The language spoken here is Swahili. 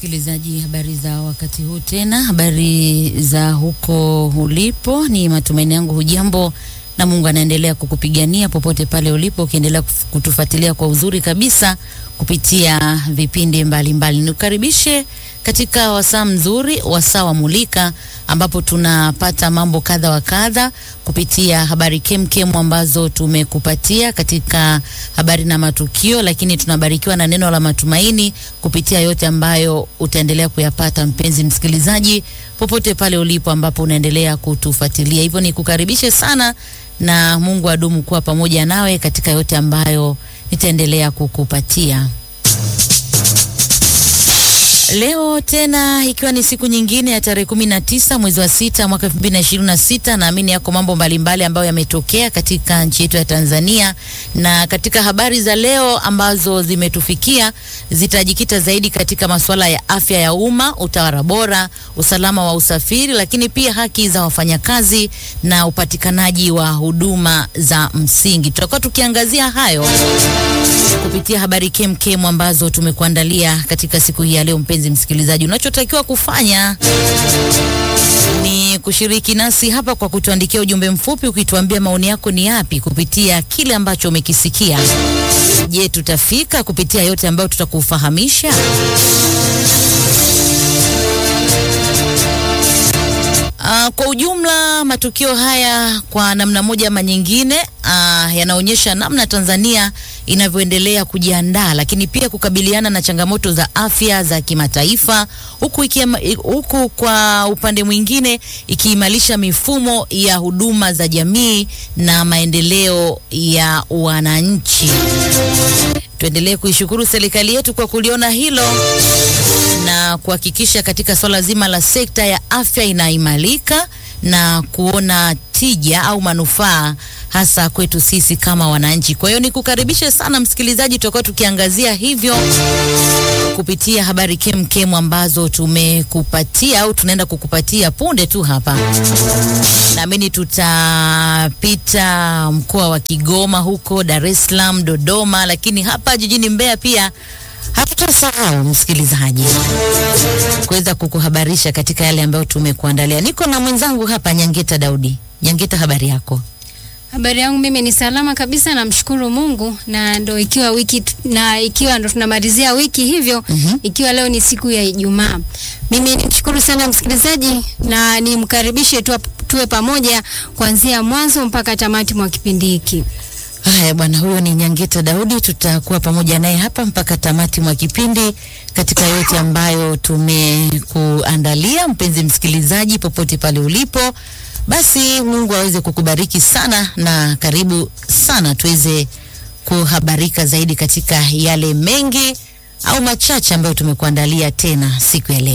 Msikilizaji, habari za wakati huu tena, habari za huko ulipo. Ni matumaini yangu hujambo na Mungu anaendelea kukupigania popote pale ulipo, ukiendelea kutufuatilia kwa uzuri kabisa kupitia vipindi mbalimbali. Nikukaribishe katika wasaa mzuri, wasaa wa Mulika, ambapo tunapata mambo kadha wa kadha kupitia habari kemkem ambazo tumekupatia katika habari na matukio, lakini tunabarikiwa na neno la matumaini kupitia yote ambayo utaendelea kuyapata, mpenzi msikilizaji, popote pale ulipo ambapo unaendelea kutufuatilia. Hivyo nikukaribishe sana na Mungu adumu kuwa pamoja nawe katika yote ambayo nitaendelea kukupatia. Leo tena ikiwa ni siku nyingine ya tarehe kumi na tisa mwezi wa sita mwaka elfu mbili na ishirini na sita naamini yako mambo mbalimbali ambayo yametokea katika nchi yetu ya Tanzania, na katika habari za leo ambazo zimetufikia zitajikita zaidi katika masuala ya afya ya umma, utawala bora, usalama wa usafiri, lakini pia haki za wafanyakazi na upatikanaji wa huduma za msingi. Tutakuwa tukiangazia hayo kupitia habari kemkem ambazo tumekuandalia katika siku hii ya leo. Mpenzi msikilizaji, unachotakiwa kufanya ni kushiriki nasi hapa kwa kutuandikia ujumbe mfupi ukituambia maoni yako ni yapi kupitia kile ambacho umekisikia. Je, tutafika kupitia yote ambayo tutakufahamisha? Uh, kwa ujumla matukio haya kwa namna moja ama nyingine uh, yanaonyesha namna Tanzania inavyoendelea kujiandaa lakini pia kukabiliana na changamoto za afya za kimataifa huku, ikiema, huku kwa upande mwingine ikiimarisha mifumo ya huduma za jamii na maendeleo ya wananchi. Tuendelee kuishukuru serikali yetu kwa kuliona hilo na kuhakikisha katika swala zima la sekta ya afya inaimarika na kuona tija au manufaa hasa kwetu sisi kama wananchi. Kwa hiyo nikukaribishe sana msikilizaji, tutakuwa tukiangazia hivyo kupitia habari kemkem ambazo tumekupatia au tunaenda kukupatia punde tu hapa. Naamini tutapita mkoa wa Kigoma, huko Dar es Salaam, Dodoma, lakini hapa jijini Mbeya pia hatutasahau msikilizaji kuweza kukuhabarisha katika yale ambayo tumekuandalia. Niko na mwenzangu hapa Nyangeta Daudi. Nyangeta, habari yako? Habari yangu mimi ni salama kabisa, namshukuru Mungu, na ndo ikiwa wiki na ikiwa ndo tunamalizia wiki hivyo mm -hmm. Ikiwa leo ni siku ya Ijumaa, mimi nimshukuru sana msikilizaji na nimkaribishe tu, tuwe pamoja kuanzia mwanzo mpaka tamati mwa kipindi hiki. Haya bwana, huyo ni Nyangeta Daudi, tutakuwa pamoja naye hapa mpaka tamati mwa kipindi katika yote ambayo tumekuandalia. Mpenzi msikilizaji, popote pale ulipo, basi Mungu aweze kukubariki sana na karibu sana tuweze kuhabarika zaidi katika yale mengi au machache ambayo tumekuandalia tena siku ya leo.